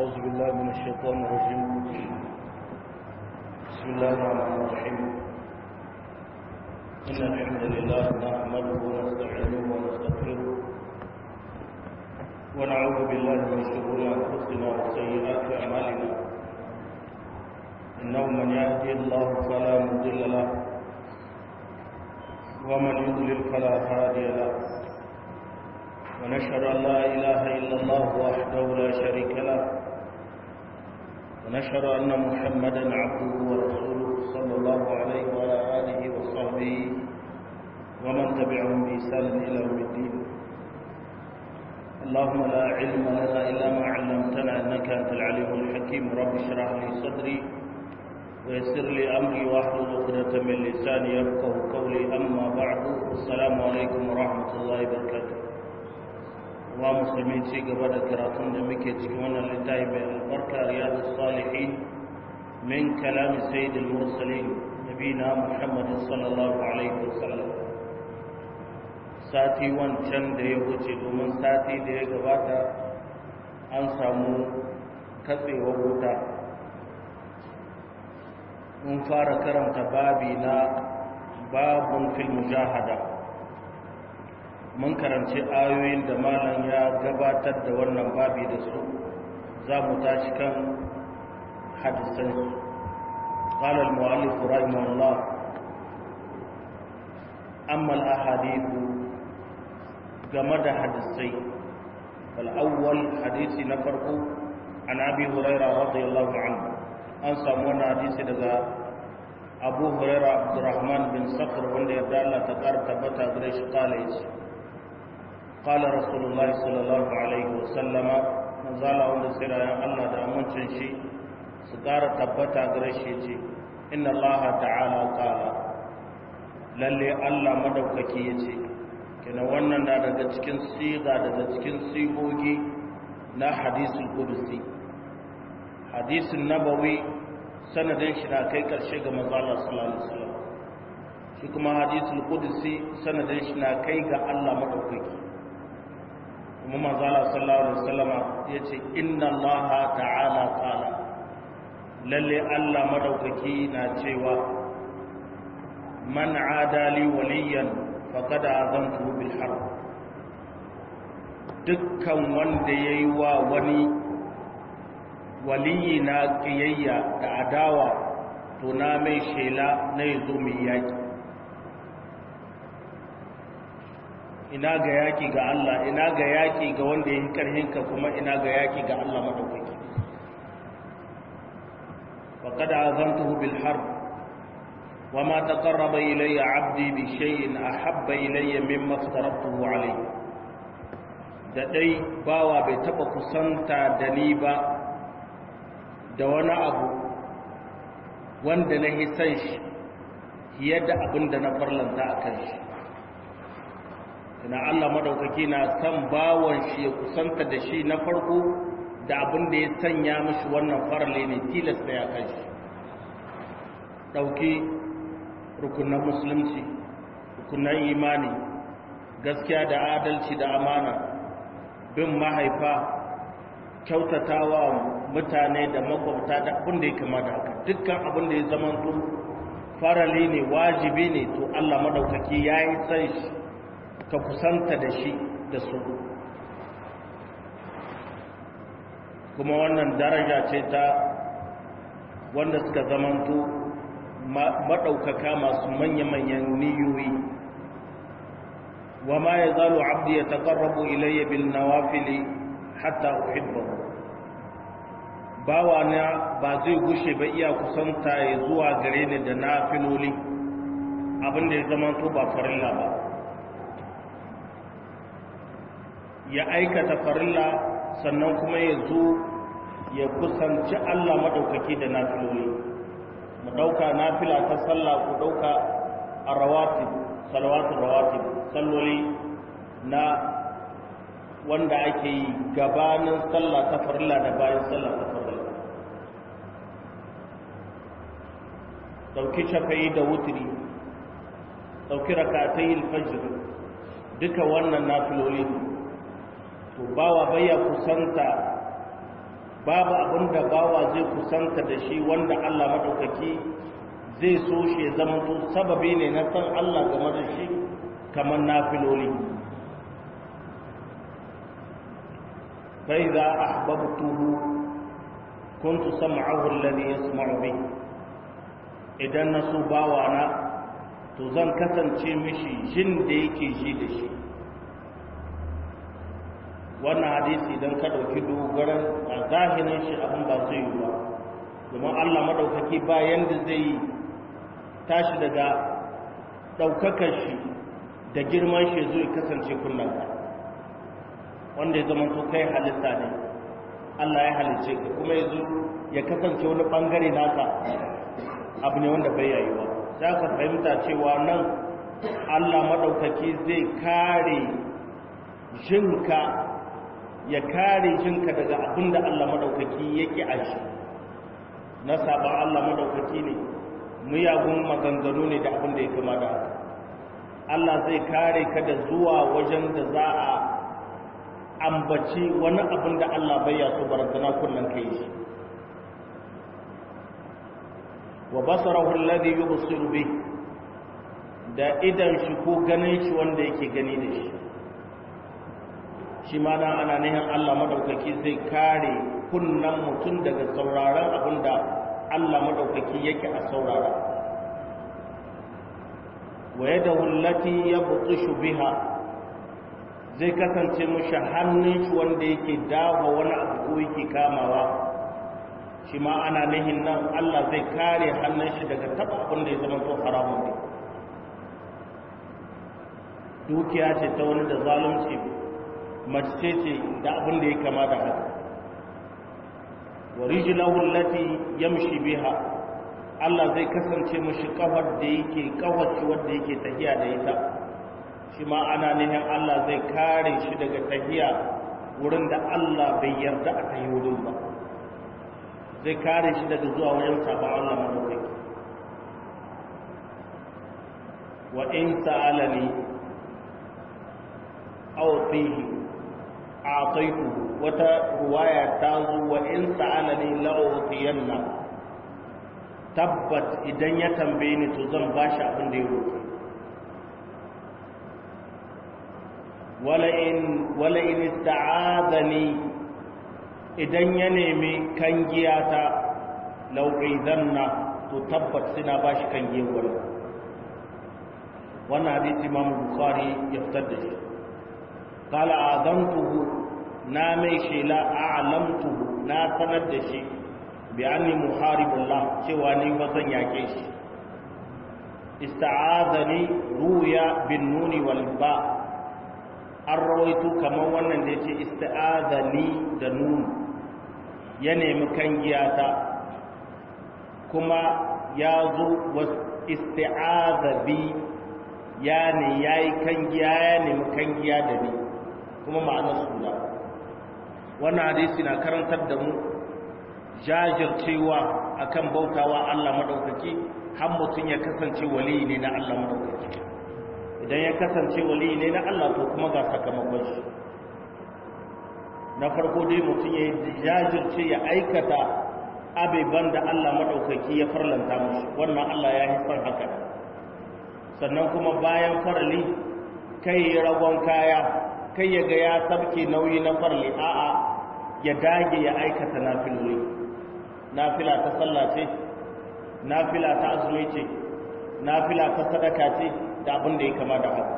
أعوذ بالله من الشيطان الرجيم بسم الله الرحمن الرحيم إن الحمد لله نحمده ونستعينه ونستغفره ونعوذ بالله من شرور أنفسنا وسيئات أعمالنا إنه من يهدي الله فلا مضل له ومن يضلل فلا هادي له ونشهد أن لا إله إلا الله وحده لا شريك له ونشهد أن محمدا عبده ورسوله صلى الله عليه وعلى آله وصحبه ومن تبعهم بإحسان إلى يوم الدين اللهم لا علم لنا إلا ما علمتنا إنك أنت العليم الحكيم رب اشرح لي صدري ويسر لي أمري واحلل عقدة من لساني يفقه قولي أما بعد السلام عليكم ورحمة الله وبركاته wa musulmi ci gaba da karatun da muke cikin wannan littafi mai albarka riyadu salihin min kalami sayyidul mursalin nabina muhammad sallallahu alaihi wasallam sati wancan da ya wuce domin sati da ya gabata an samu katsewar wuta mun fara karanta babi na babun fil mujahada mun karanci ayoyin da malam ya gabatar da wannan babi da su za mu tashi kan hadisan su قال المؤلف رحمه الله أما الأحاديث جمد حدثي فالأول حديث نفرق عن أبي هريرة رضي الله عنه أنسى من حديث لذا أبو هريرة عبد الرحمن بن صخر وند يدال تقار تبتا قريش قال إيش قال رسول الله صلى الله عليه وسلم نزال wanda sirayen Allah da amincin shi su ƙara tabbata gare shi ce inna Allah ta'ala qala lalle Allah madaukaki yace kina wannan na daga cikin siga daga cikin sigogi na hadisul qudsi hadisin nabawi sanadin shi na kai karshe ga manzo Allah sallallahu alaihi wasallam shi kuma hadisul qudsi sanadin shi na kai ga Allah madaukaki kuma manzala sallallahu alaihi wasallam yace inna allaha ta'ala qala lalle Allah madaukaki na cewa man adali waliyan faqad azantu bil harb dukkan wanda yayi wa wani waliyi na kiyayya da adawa to na mai shela na yazo mai yaki ina ga yaki ga Allah ina ga yaki ga wanda ya yi karhinka kuma ina ga yaki ga Allah madaukaki wa qad azantuhu bil harb wa ma taqarraba ilayya 'abdi bi shay'in ahabba ilayya mimma aftaratuhu alayhi da dai bawa bai taba kusanta da ni ba da wani abu wanda na hisan shi yadda abin da na farlanta a kan shi ina Allah madaukaki na san bawon shi ya kusanta da shi na farko da abin da ya sanya mishi wannan farale ne tilasta ya kai shi dauki rukunan musulunci rukunan imani gaskiya da adalci da amana bin mahaifa kyautatawa mutane da makwabta da abin da ya kama da haka dukkan abin da ya zama farale ne wajibi ne to Allah madaukaki ya yi san shi ka kusanta da shi da su kuma wannan daraja ce ta wanda suka zamanto maɗaukaka masu manya-manyan niyoyi wa ma ya zalo abdi ya taƙarrabu ilayya bil nawafili hatta uhibbahu bawa na ba zai gushe ba iya kusanta ya zuwa gare ni da nafiloli abinda ya zamanto ba farilla ba ya aikata farilla sannan kuma ya zo ya kusanci Allah maɗaukaki da nafiloli mu ɗauka nafila ta sallah ku ɗauka a rawatib salawatun rawatib salloli na wanda ake yi gabanin sallah ta farilla da bayan sallah ta farilla ɗauki shafayi da wutiri ɗauki rakatai alfajir duka wannan nafiloli ne to bawa baya kusanta babu abin da bawa zai kusanta da shi wanda Allah maɗaukaki zai so shi ya zama to sababi ne na san Allah game da shi kamar nafiloli fa idza ahbabtuhu kuntu sam'ahu alladhi yasma'u bi idan na so bawa na to zan kasance mishi jin da yake ji da shi wannan hadisi idan ka ɗauki dogaran a zahirin shi abin ba zai yi ba domin allah maɗaukaki bayan da zai yi tashi daga ɗaukakar shi da girman shi zai kasance kunnanka wanda ya zama to kai halitta ne allah ya halice ka kuma ya zo ya kasance wani ɓangare naka abu ne wanda bai yayi ba za ka fahimta cewa nan allah maɗaukaki zai kare jinka ya kare jinka daga abin da Allah madaukaki yake a shi na sabon Allah madaukaki ne muyagun maganganu ne da abin da ya kama da haka Allah zai kare ka da zuwa wajen da za a ambaci wani abin da Allah bai ya so barantana kullum kai shi wa basarahu alladhi yubsiru bih da idan shi ko ganin shi wanda yake gani da shi shi ma na ana nihin Allah madaukaki zai kare kunnan mutum daga sauraron abin da Allah madaukaki yake a saurara wa yadda hullati ya butushu biha zai kasance mushi hannun shi wanda yake dawa wani abu ko yake kamawa shi ma ana nihin nan Allah zai kare hannun shi daga taba abin da ya zama to haramun ne dukiya ce ta wani da zalunci mace ce da abin da ya kama da haka wa rijlahu allati yamshi biha Allah zai kasance mushi kafar da yake kafar shi wanda yake tahiya da ita shi ma ana nihin Allah zai kare shi daga tahiya wurin da Allah bai yarda a tahi wurin ba zai kare shi daga zuwa wajen sabon Allah madaukaki wa in sa'alani aw fihi a'taitu wata ruwaya ta zo wa in sa'alani la'utiyanna tabbat idan ya tambaye ni to zan bashi abin da ya roƙe wala in wala in ista'adani idan ya nemi kangiyata lau'izanna to tabbat sina bashi kangiyar wannan wannan hadisi Imam Bukhari ya fitar da shi قال أعظمته نامي شيلا أعلمته نا سند شي بأني محارب الله شواني وزن يكيش استعاذني رويا بالنون والباء الرويت كما wannan da yace ista'adani da nun ya nemi kangiyata kuma ya zo isti'adha bi ya ne yayi kangiya ya nemi kangiya da ni kuma ma'anar suna wannan hadisi na karantar da mu jajircewa akan bautawa Allah madaukaki har mutum ya kasance wali ne na Allah madaukaki idan ya kasance wali ne na Allah to kuma ga sakamakon shi na farko dai mutum ya jajirce ya aikata abeban da Allah madaukaki ya farlanta mushi wannan Allah ya haifar haka sannan kuma bayan farali kai ragon kaya kai ya ga ya sabke nauyi na farli a'a ya dage ya aikata nafiloli nafila ta sallah ce nafila ta azumi ce nafila ta sadaka ce da abin da ya kama da haka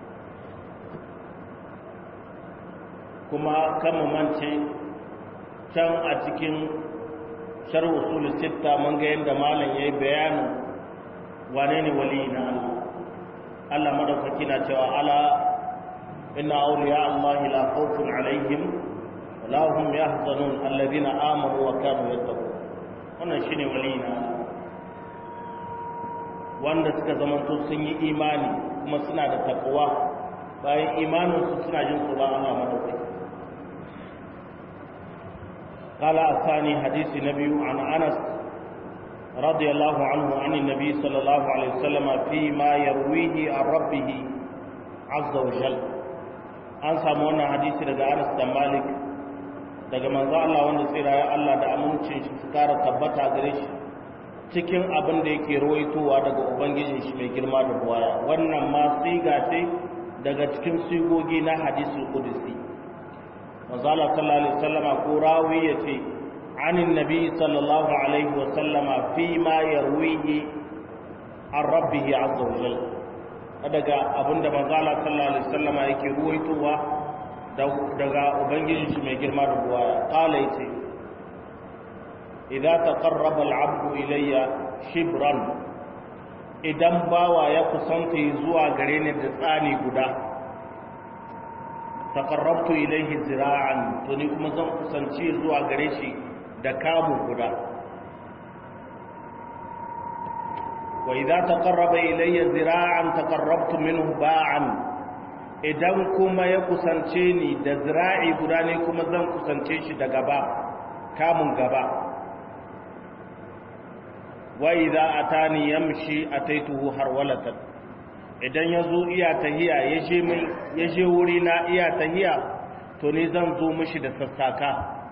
kuma kama mance can a cikin shar usul sitta mun ga yadda malam yayi bayanin wane ne wali na Allah Allah madaukaki na cewa ala إن أولياء الله لا خوف عليهم ولا هم يحزنون الذين آمنوا وكانوا يتقون wannan shine waliyina wanda suka zamanto sun yi imani kuma suna da takwa bayan imaninsu suna jin tsoron Allah madaukaki قال الثاني حديث نبي عن أنس رضي الله عنه عن النبي صلى الله عليه وسلم فيما يرويه عن ربه عز وجل an samu wannan hadisi daga Anas da Malik daga manzo Allah wanda tsira ya Allah da amincin shi su kara tabbata gare shi cikin abin da yake rawaitowa daga ubangijin shi mai girma da buwaya wannan ma siga ce daga cikin sigogi na hadisul qudsi manzo Allah sallallahu alaihi wasallama ko rawi yace anin nabi sallallahu alaihi wasallama fi ma yarwihi an rabbihi azza wa jalla daga abinda manzo Allah sallallahu alaihi wasallama yake ruwaitowa daga ubangijin shi mai girma da buwaya qala yace idza taqarraba al-'abdu ilayya shibran idan bawa ya kusanta zuwa gare ni da tsani guda taqarrabtu ilayhi zira'an to ni kuma zan kusanci zuwa gare shi da kamu guda wa idza taqarraba ilayya zira'an taqarrabtu minhu ba'an idan kuma ya kusance ni da zira'i guda ne kuma zan kusance shi da gaba kamun gaba wa idza atani yamshi ataituhu harwalatan idan yazo iya tahiya yaje mai yaje wuri na iya tahiya to ni zan zo mishi da sassaka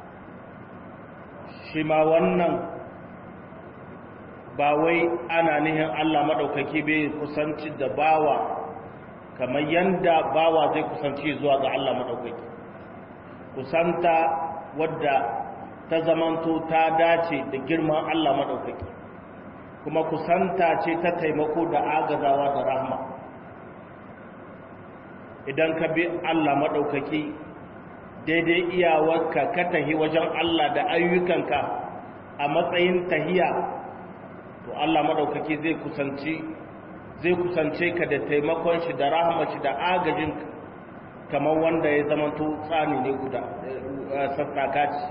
shi ma wannan ba wai ana nihin Allah madaukaki bai kusanci da bawa kamar yanda bawa zai kusanci zuwa ga Allah madaukaki kusanta wadda ta zamanto ta dace da girman Allah madaukaki kuma kusanta ce ta taimako da agazawa da rahma idan ka bi Allah maɗaukaki daidai iyawarka ka tahi wajen Allah da ayyukanka a matsayin tahiya to Allah maɗaukaki zai kusanci zai kusance ka da taimakon shi da rahama shi da agajin kamar wanda ya zamanto tsani ne guda sassaka ce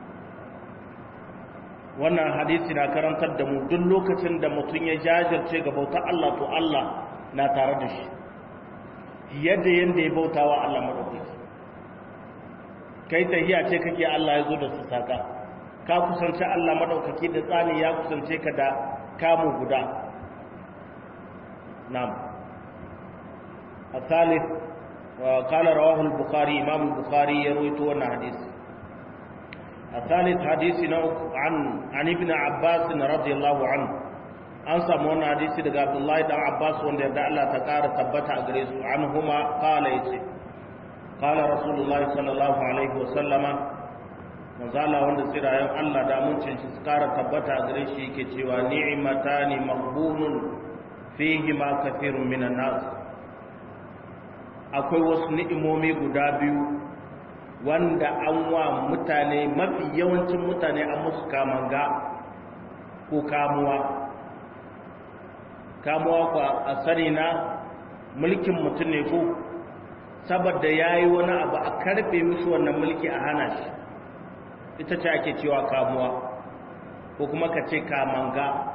wannan hadisi na karantar da mu duk lokacin da mutum ya jajirce ga bautar Allah to Allah na tare da shi yadda yadda ya bauta wa Allah maɗaukaki kai tahiya ce kake Allah ya zo da su saka ka kusance Allah maɗaukaki da tsani ya kusance ka da kamu guda na'am الثالث قال رواه البخاري امام البخاري يروي wannan hadisi الثالث حديث عن عن ابن عباس رضي الله عنه an samu wannan hadisi daga Abdullahi dan Abbas wanda yarda Allah ta ƙara tabbata a gare su anhuma qala yace qala Rasulullahi sallallahu alaihi wasallama manzala wanda tsirayen Allah da amincin shi su ƙara tabbata a gare shi yake cewa ni'matani maghbunun fihi ma kathirun minan nas akwai wasu ni'imomi guda biyu wanda an wa mutane mafi yawancin mutane an musu kamanga ko kamuwa kamuwa ku a sani na mulkin mutum ne ko saboda ya yi wani abu a karfe mishi wannan mulki a hana shi ita ce ake cewa kamuwa ko kuma ka ce kamanga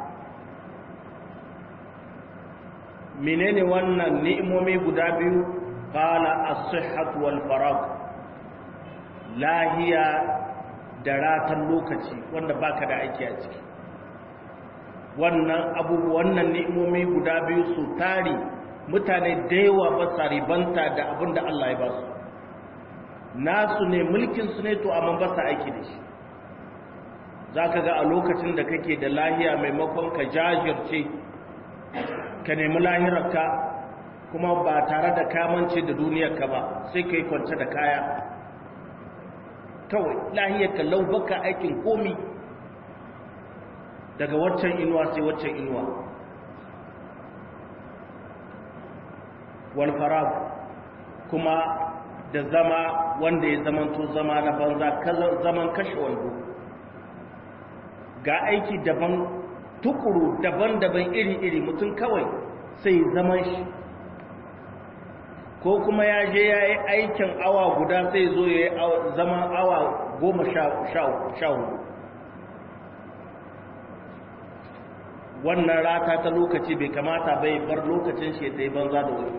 menene wannan ni'imomi guda biyu qala as-sihhat wal farag lahiya da ratan lokaci wanda baka da aiki a ciki wannan abubuwan wannan ni'imomi guda biyu su tari mutane da yawa ba sa ribanta da abin da Allah ya ba su nasu ne mulkin su ne to amma ba sa aiki da shi zaka ga a lokacin da kake da lahiya maimakon ka jajirce ka nemi lahirarka kuma ba tare da kamance da duniyarka ba sai ka yi kwance da kaya kawai lahiyarka lau baka aikin komi daga waccan inuwa sai waccan inuwa walfarab kuma da zama wanda ya zamanto zama na banza zaman kashe wando ga aiki daban tukuru daban-daban iri-iri mutum kawai sai zaman shi ko kuma ya je ya yi aikin awa guda sai zo ya yi zaman awa goma sha hudu wannan rata ta lokaci bai kamata bai bar lokacin shi ta yi banza da wuri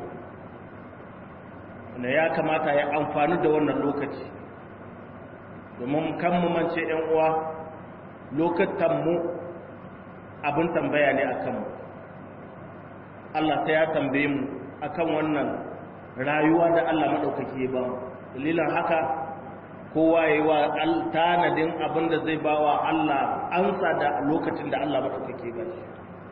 wanda ya kamata ya amfani da wannan lokaci domin kan mu mance yan uwa lokatanmu abin tambaya ne a kanmu Allah sai ya tambaye mu akan wannan rayuwa da Allah maɗaukaki ya ba mu dalilin haka kowa ya yi wa tanadin abin da zai ba wa Allah ansa da lokacin da Allah maɗaukake ba shi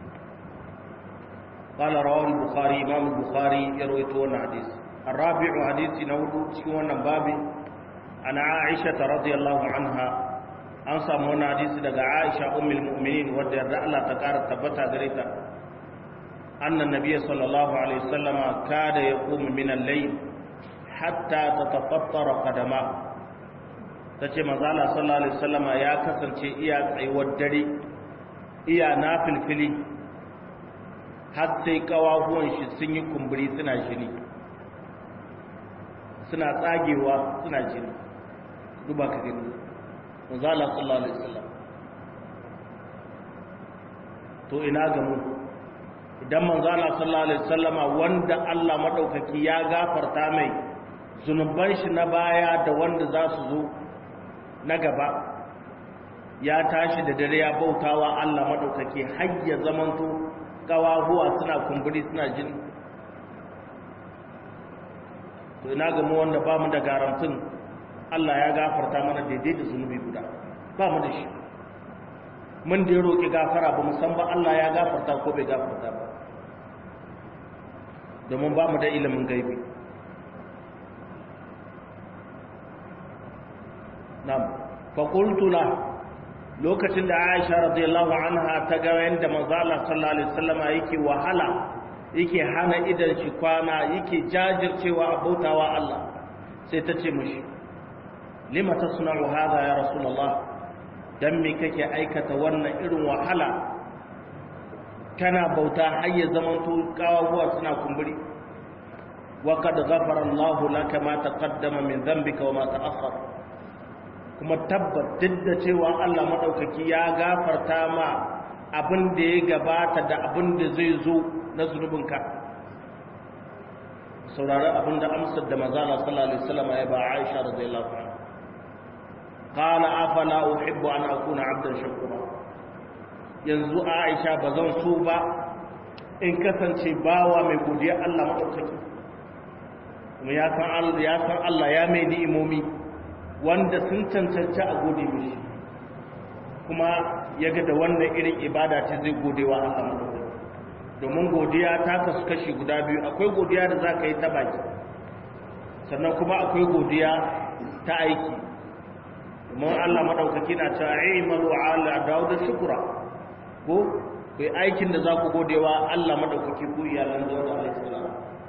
قال رواه البخاري امام البخاري يروي تون حديث الرابع حديث نود cikin wannan babi ana Aisha radhiyallahu anha an samu wannan hadisi daga Aisha ummul mu'minin wadda yarda Allah ta kara tabbata gare ta annan nabiyyi sallallahu alaihi wasallam kada yaqumu min al-layl hatta tatafattara qadama tace manzo Allah sallallahu alaihi wasallam ya kasance iya tsayuwar dare iya nafilfili har sai kawahuwan shi sun yi kumburi suna jini suna tsagewa suna jini duba ka gani manzala sallallahu alaihi wasallam to ina ga mu idan manzala sallallahu alaihi wasallama wanda Allah madaukaki ya gafarta mai zunuban shi na baya da wanda za su zo na gaba ya tashi da dare ya bautawa Allah madaukaki har ya zamanto kawahuwa suna kumburi suna jini to ina ga mu wanda ba mu da garantin Allah ya gafarta mana daidai da zunubi guda ba mu da shi mun da ya roƙi gafara ba mu san ba Allah ya gafarta ko bai gafarta ba domin ba mu da ilimin gaibi nam fa qultu la lokacin da Aisha radiyallahu anha ta ga yanda manzo Allah sallallahu alaihi wasallama yake wahala yake hana idan shi kwana yake jajircewa a bautawa Allah sai ta ce mishi lima tasna'u hadha ya rasulullah dan me kake aikata wannan irin wahala kana bauta har ya zaman to kawawa suna kumburi wa qad ghafara Allahu laka ma taqaddama min dhanbika wa ma ta'akhkhara kuma tabbat duk da cewa Allah maɗaukaki ya gafarta ma abin da ya gabata da abin da zai zo na zunubinka saurari abin da amsar da mazala sallallahu alaihi wasallam ya ba Aisha radiyallahu anha qala afala uhibbu an akuna abdan shakura yanzu Aisha bazan so ba in kasance bawa mai godiya Allah maɗaukaki kuma ya san Allah ya san Allah ya mai ni'imomi wanda sun cancanci a gode mishi kuma ya ga da wannan irin ibada ce zai gode wa Allah madaukakin domin godiya ta kasu kashi guda biyu akwai godiya da za ka yi ta baki sannan kuma akwai godiya ta aiki domin Allah madaukaki na ta aimalu ala dawud shukura ko kai aikin da za ku gode wa Allah madaukaki ku iyalan dawud alaihi salam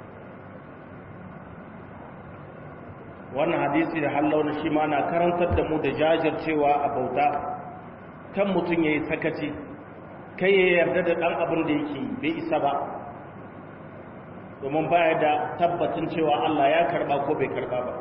wannan hadisi da hallauna shi ma na karantar da mu da jajircewa a bauta kan mutum ya yi sakaci kai ya yarda da ɗan abin da yake bai isa ba domin baya da tabbacin cewa Allah ya karba ko bai karba ba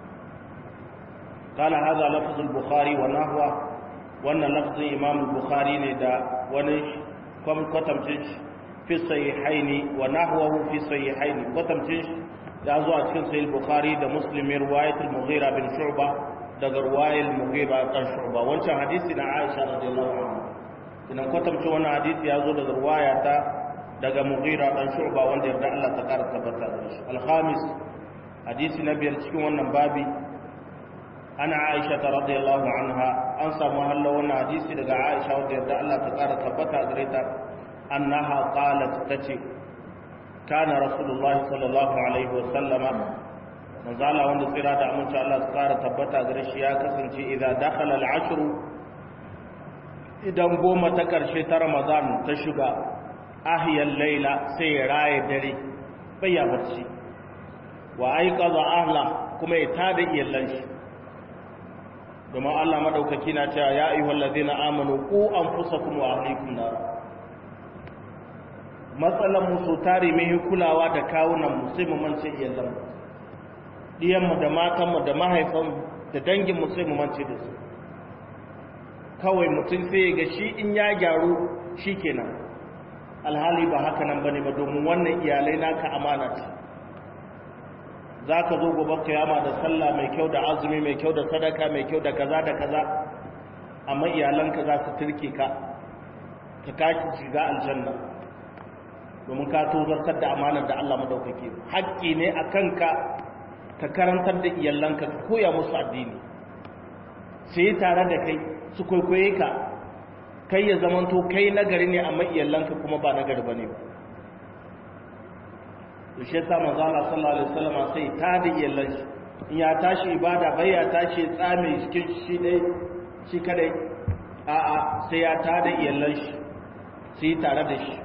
قال هذا لفظ البخاري ونحوه wannan lafzin imam bukhari ne da wani kwatamcin fi sahihaini wa nahwahu fi sahihaini kwatamcin ya zo a cikin sahih bukhari da muslim riwayat al-mughira bin shu'ba daga riwayat al-mughira kan shu'ba wancan hadisi na aisha radiyallahu anha idan kwatamcin wannan hadisi ya zo daga riwaya ta daga mughira dan shu'ba wanda yarda Allah ta kara tabbata da shi al-khamis hadisi na biyar cikin wannan babi ana aisha ta radiyallahu anha an samu hallo wannan hadisi daga aisha wanda yarda Allah ta kara tabbata gare ta annaha qalat tace kana rasulullah sallallahu alaihi wa sallama manzo Allah wanda tsira da amince Allah ta kara tabbata gare shi ya kasance idan dakhala al-ashr idan goma ta karshe ta ramadan ta shiga ahiyal laila sai ya raye dare bai ya barci wa aiqadha ahla kuma ya tada iyallan shi domin Allah madaukaki na cewa ya ayyuhal ladina amanu qu anfusakum wa ahlikum nar matsalan mu so tare mai kulawa da kawunan mu sai mu mance iyalan mu diyan mu da matan mu da mahaifan mu da dangin mu sai mu mance da su kawai mutum sai ya ga shi in ya gyaru shikenan alhali ba haka nan bane ba domin wannan iyalai naka amana ce za ka zo gobe kiyama da sallah mai kyau da azumi mai kyau da sadaka mai kyau da kaza da kaza amma iyalanka za su turke ka ka kaki shiga aljanna domin ka tozartar da amanar da Allah madaukake haƙƙi ne a kanka ka karantar da iyalanka ka koya musu addini su yi tare da kai su kwaikwaye ka kai ya zamanto kai nagari ne amma iyalanka kuma ba nagari ba ne ba to shi yasa manzo Allah sallallahu alaihi wasallam sai ta da iyalan shi in ya tashi ibada bai ya tashi tsame cikin shi dai shi kadai a a sai ya ta da iyalan shi sai tare da shi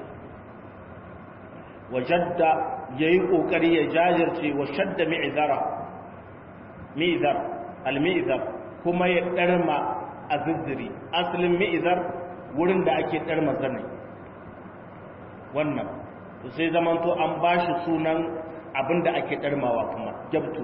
wajadda yayi kokari ya jajirce wa shadda mi'zara mi'zar al-mi'zar kuma ya darma azizziri asalin mi'zar wurin da ake darma zanai wannan sai zamanto an ba shi sunan abinda ake ɗarmawa kuma jabtu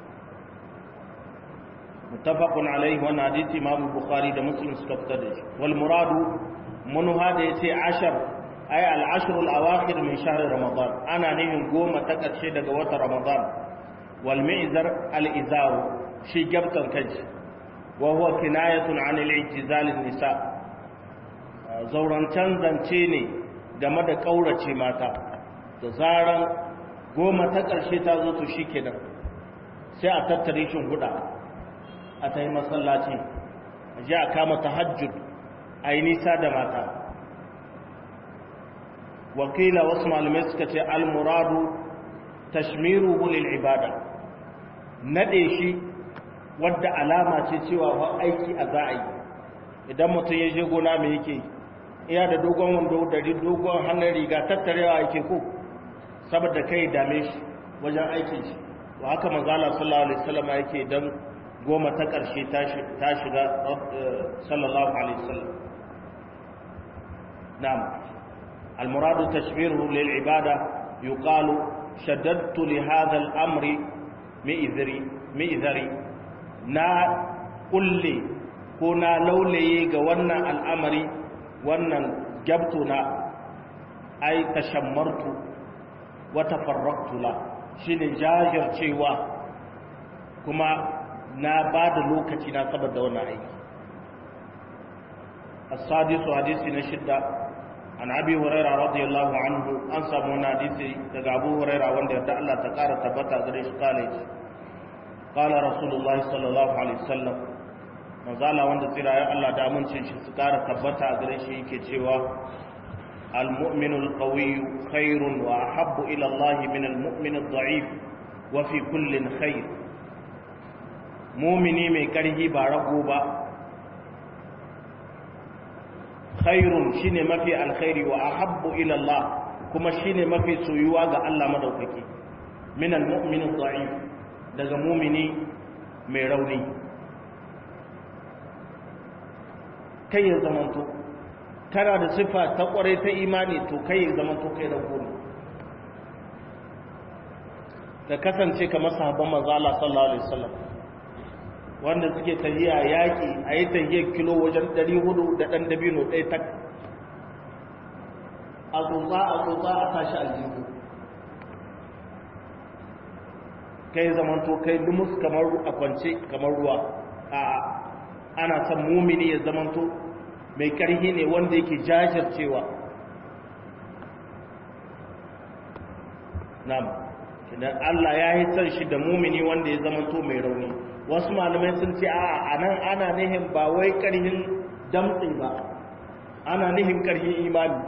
mutafaqun alaihi wa hadisi imam bukhari da muslim suka fitar da shi wal muradu munha da yace ashar ay al ashr al awakhir min shahr ramadan ana nihin goma ta karshe daga watan ramadan wal mi'zar al izar shi jabtan kaji wa huwa kinayatun an al ijtizal an nisa zaurancan zance ne game da kaurace mata da zaran goma ta ƙarshe ta zo to shi kenan sai a tattare shi huda a ta yi masallaci a ji a kama ta hajjud a yi nisa da mata wakila wasu malamai suka ce almuradu tashmiru hulil ibada naɗe shi wadda alama ce cewa wa aiki a za a yi idan mutum ya je gona mai yake iya da dogon wando da dogon hannun riga tattarewa yake ko saboda kai dame shi wajen aikin shi wa haka manzala sallallahu alaihi wasallam yake dan goma ta karshe ta shiga sallallahu alaihi wasallam na'am المراد تشبيره للعبادة يقال شددت لهذا الأمر مئذري مئذري نا قل كنا لولي قوانا الأمر وانا جبتنا أي تشمرت wata farraktula shi ne jajircewa kuma na ba da lokaci na saboda wannan aiki as-sadisu hadisi na shidda an abi huraira radiyallahu anhu an samu wani hadisi daga abu huraira wanda yadda Allah ta kara tabbata gare shi kale shi qala rasulullahi sallallahu alaihi wasallam manzala wanda tsira ya Allah da amincin shi su kara tabbata gare shi yake cewa المؤمن القوي خير وأحب إلى الله من المؤمن الضعيف وفي كل خير مؤمني mai karhi ba rago ba khairun shine mafi alkhairi wa ahabbu ila Allah kuma shine mafi soyuwa ga Allah madaukaki min almu'min adh daga mu'mini mai rauni kai ya zamanto kana da sifa ta kware ta imani to kai ya zama to kai rago ne ka kasance kamar sahabban manzo Allah sallallahu alaihi wasallam wanda suke tahiya yaki a yi tahiyar kilo wajen 400 da dan dabino ɗaya tak a tsotsa a tsotsa a tashi aljihu kai zaman to kai dumus kamar a kwance kamar ruwa a ana son mumini ya zamanto mai ƙarhi ne wanda yake jajircewa na'am idan Allah ya yi san shi da mumini wanda ya zama to mai rauni wasu malamai sun ce a anan ana nihin ba wai ƙarhin damtsi ba ana nihin ƙarhin imani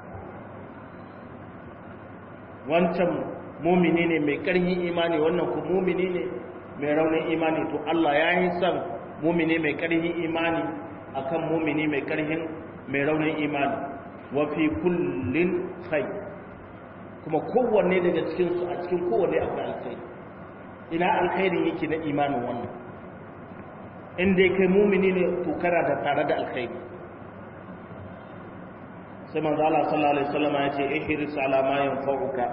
wancan mumini ne mai ƙarhin imani wannan ku mumini ne mai raunin imani to Allah ya yi san mumini mai ƙarhin imani akan mumini mai karhin mai raunin imani wa fi kullin khair kuma kowanne daga cikin su a cikin kowanne akwai alkhairi ina alkhairin yake na imanin wannan in dai kai mumini ne to kana da tare da alkhairi sai manzo Allah sallallahu alaihi wasallam ya ce ihris ala ma yanfa'uka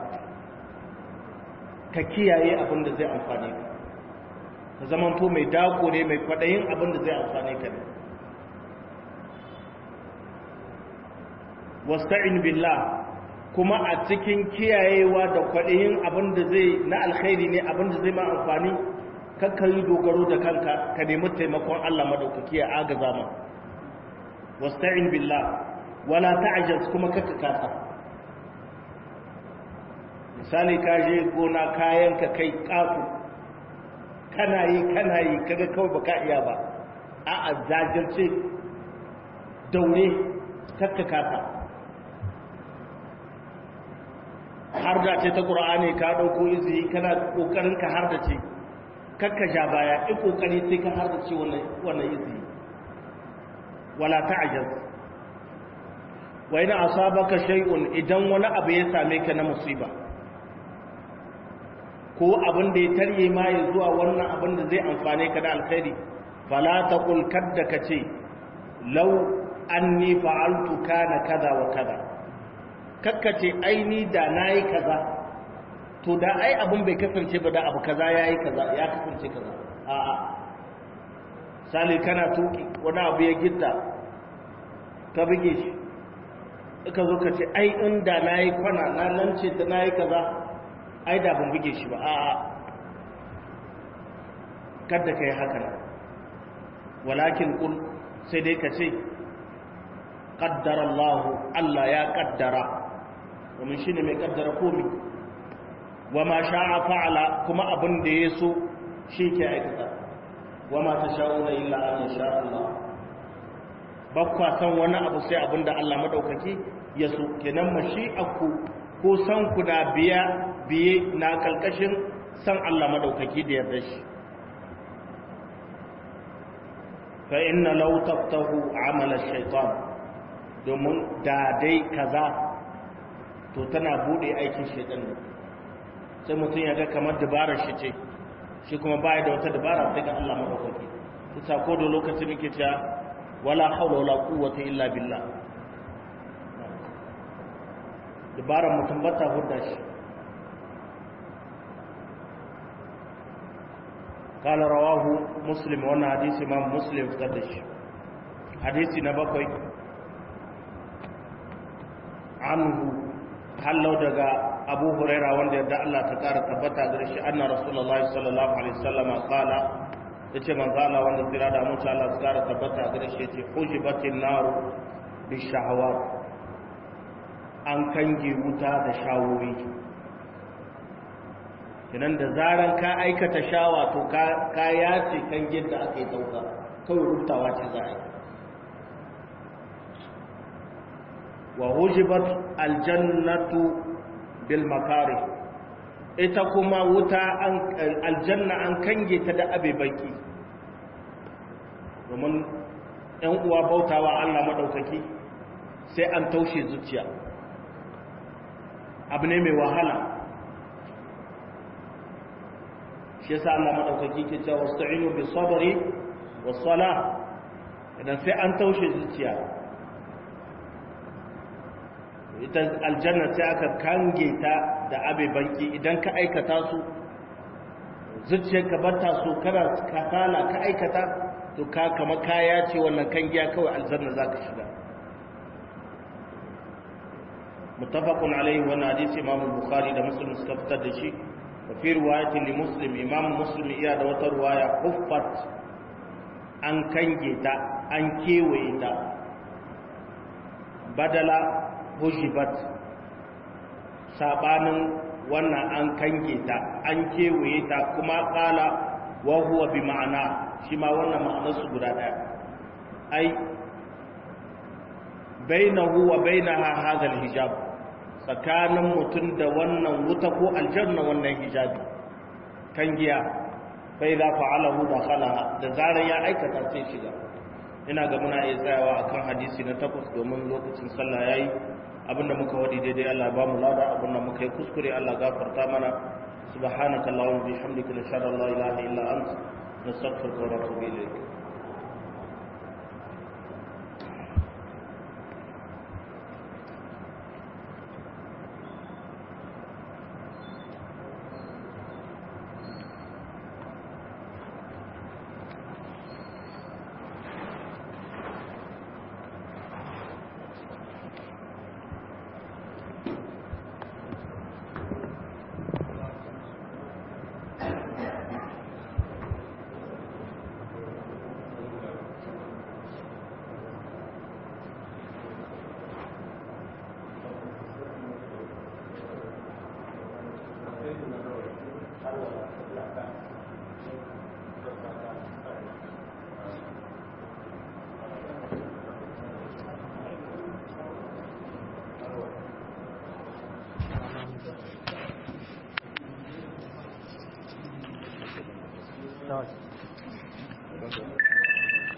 ka kiyaye abin da zai amfane ka ka zamanto mai dako ne mai kwadayin abin da zai amfane ka ne wasta'in billah kuma a cikin kiyayewa da kwaɗayin abin da zai na alkhairi ne abin da zai ma amfani kakka yi dogaro da kanka ka nemi taimakon Allah madaukaki ya agaza ma wasta'in billah wala ta'jaz kuma kakka kasa misali ka je gona kayan ka kai kafu kana yi kana yi kaga kawai baka iya ba a a jajirce daure kakka kasa har da ce ta ƙura'ani ka ɗauko izini kana ƙoƙarin ka har da ce kakka ja baya in ƙoƙari sai ka har da ce wannan izini wala ta'jaz wa ina asabaka shay'un idan wani abu ya same ka na musiba ko abin da ya tarye ma ya zuwa wannan abin da zai amfane ka da alkhairi fala taqul kadda kace law anni fa'altu kana kaza wa kaza kakkace ai ni da nayi kaza to da ai abin bai kasance ba da abu kaza yayi kaza ya kasance kaza a'a sali kana tuki wani abu ya gitta ka buge shi ka zo ka ce ai inda nayi kwana na lance da nayi kaza ai da ban buge shi ba a'a kada kai haka nan walakin qul sai dai ka ce qaddara Allah Allah ya kaddara domin shine mai kaddara komai wa ma sha'a fa'ala kuma abin da yaso shi ke aikata wa ma tasha'una illa an yasha Allah bakwa san wani abu sai abin da Allah madaukaki ya so kenan mashi'aku ko san ku da biya biye na kalkashin san Allah madaukaki da yarda shi fa inna law taftahu amala shaytan domin da dai kaza to tana bude aikin shaytan ne sai mutum ya ga kamar dabarar shi ce shi kuma baya da wata dabara sai ga Allah madaukaki kusa ko da lokacin yake cewa wala hawla wala quwwata illa billah dabarar mutum bata hudda shi قال رواه مسلم وانا حديث امام مسلم قدش حديث نبقي عنه هل لو دغا ابو هريره wanda yadda Allah ta kara tabbata gare shi anna rasulullahi sallallahu alaihi wasallam qala yace manzo Allah wanda tsira da mutu Allah ta kara tabbata gare shi yace hujibatin nar bi shahawat an kange wuta da shawowi kinan da zaran ka aikata shawa to ka yace kan yadda aka yi dauka kawai rubutawa ce za a yi wa hujibat aljannatu bil makari ita kuma wuta an aljanna an kange ta da abe baki domin ‘yan uwa bautawa Allah maɗaukaki sai an taushe zuciya abu ne mai wahala shi yasa Allah madaukaki ke cewa wasta'inu bis sabri was salah idan sai an taushe zuciya ita aljanna sai aka kange ta da abe banki idan ka aikata su zuciyarka bata so kana kasala ka aikata to ka kama kaya ce wannan kangiya kawai aljanna zaka shiga muttafaqun alaihi wannan hadisi imam bukhari da muslim suka fitar da shi وفي رواية لمسلم إمام مسلم إيا دوت رواية حفت أن كنجتا أن كيويتا بدل هجبت سابانا وانا أن كنجتا أن كيويتا كما قال وهو بمعنى شما وانا معنى سبرادا أي بينه وبينها هذا الحجاب tsakanin mutum da wannan wuta ko aljanna wannan hijabi kan giya bai za fa'alahu da khalaha da zarar ya aikata sai shiga ina ga muna iya tsayawa akan hadisi na takwas domin lokacin sallah yayi abinda muka wadi daidai Allah ba mu lada abinda muka yi kuskure Allah gafarta mana subhanaka allahumma bihamdika nashhadu an la ilaha illa anta nastaghfiruka wa natubu ilayk kawai